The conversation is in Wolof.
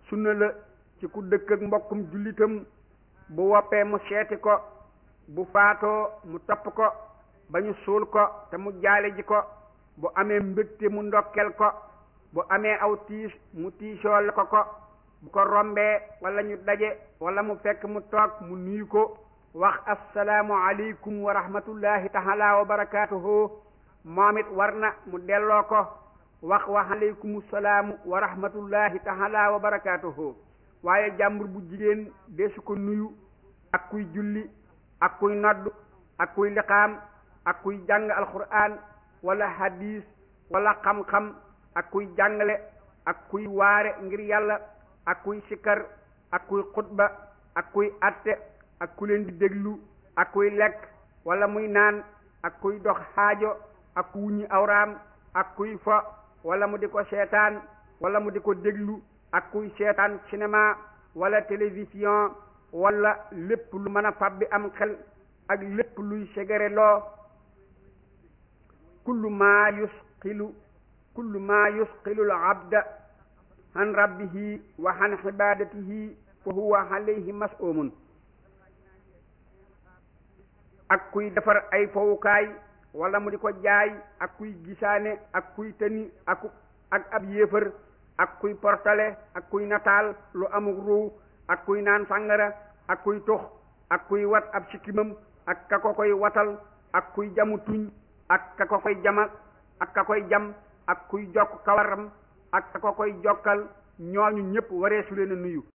sunna la ci ku dëkk ak mbokkum jullitam bu woppee mu seeti ko bu faatoo mu topp ko ba ñu suul ko te mu jaale ji ko bu amee mbégte mu ndokkel ko bu amee aw tiis mu tiisool ko ko bu ko rombee wala ñu daje wala mu fekk mu toog mu nuyu ko wax assalaamu aleykum wa rahmatullahi taala wa barakaatuhu moom it war na mu delloo ko wax wa aleykum salaamu wa rahmatullahi taala wa barakaatuhu waaye jàmbur bu jigéen deesu ko nuyu ak kuy julli ak kuy nodd ak kuy liqaam ak kuy jàng alquran wala hadis wala xam-xam ak kuy jàngale ak kuy waare ngir yàlla ak kuy sikkar ak kuy xutba ak kuy atte ak ku leen di déglu ak kuy lekk wala muy naan ak kuy dox xaajo ak ku wuññi awraam ak kuy fo wala mu di ko seetaan wala mu di ko déglu ak kuy seetaan cinéma wala télévision wala lépp lu mën a fab bi am xel ak lépp luy segere loo kullu maa yusqilu kullu maa yusqilu al abda an rabbihi wa an ibadatihi fa huwa alayhi mas'umun ak kuy defar ay fowukaay wala mu di ko jaay ak kuy gisaane ak kuy tëni ak ak ab yéefar ak kuy portale ak kuy nataal lu amul ruu ak kuy naan sàngara ak kuy tux ak kuy wat ab sikkimam ak ka ko koy watal ak kuy jamu tuñ ak ka ko koy jamal ak ka koy jam ak kuy jokk kawaram ak ka ko koy jokkal ñooñu ñëpp waree su leen a nuyu